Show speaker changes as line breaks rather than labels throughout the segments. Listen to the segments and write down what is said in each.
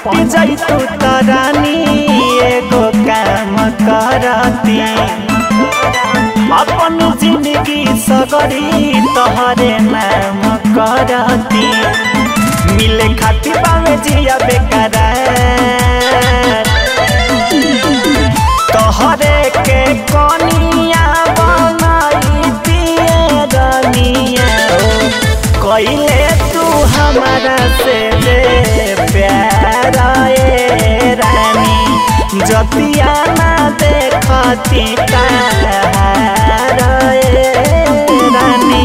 पट जैतू तरानी एगो काम करती अपन जिंदगी सगरी तोहरे नाम करती मिले खातिर बावे जिया बेकरार तोहरे के कनिया बनाई दिए रनिया कइले तू हमारा से रे प्यार ए रानी जतिया ना देखती तार ए रानी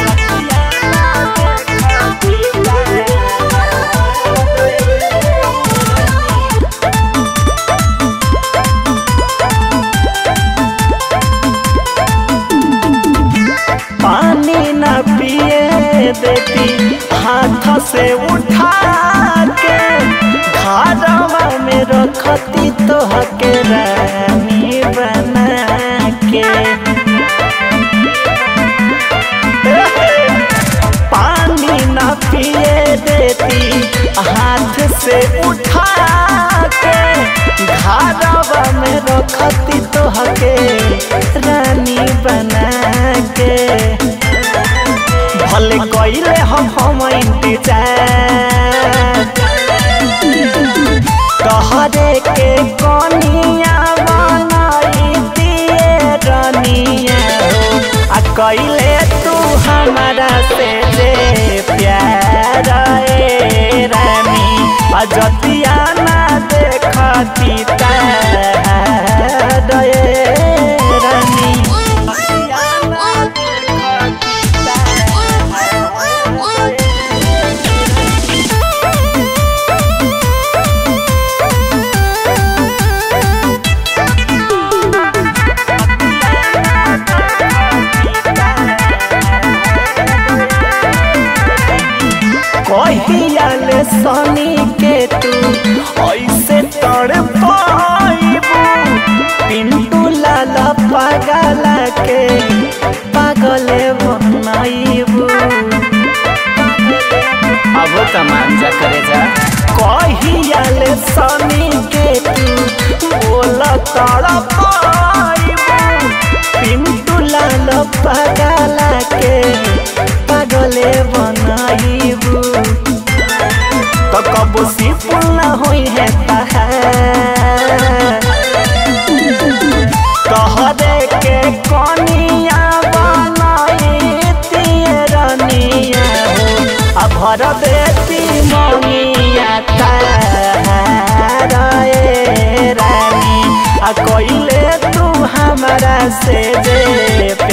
पानी न पिए देती हाथ से उठा के घरवा में रखती तो के रानी बना के पानी न पिए देती हाथ से उठा के घरवा में रखती तो के रानी बना के भले कइले हम हम इंतजार तोहरे के कनिया बनाई दिए रनिया आ कइले तू हमारा से जे प्यार ए रानी आ जतिया ना देखती तार ए रानी कहियाले सनी के तू ऐसे तड़ पाइबू पिंटू लाला पागला के पागले बनाइबू
अब तमांजा करे जा
कहियाले सनी के तू बोल तड़ पाइबू पिंटू लाला पागला के पागले बनाइबू तो कबो सिपुल ना होई है तहार तोहरे के कनिया बनाई तिए रनिया हो आ भर देती मनिया तार ए रानी आ कइले तू हमारा से जे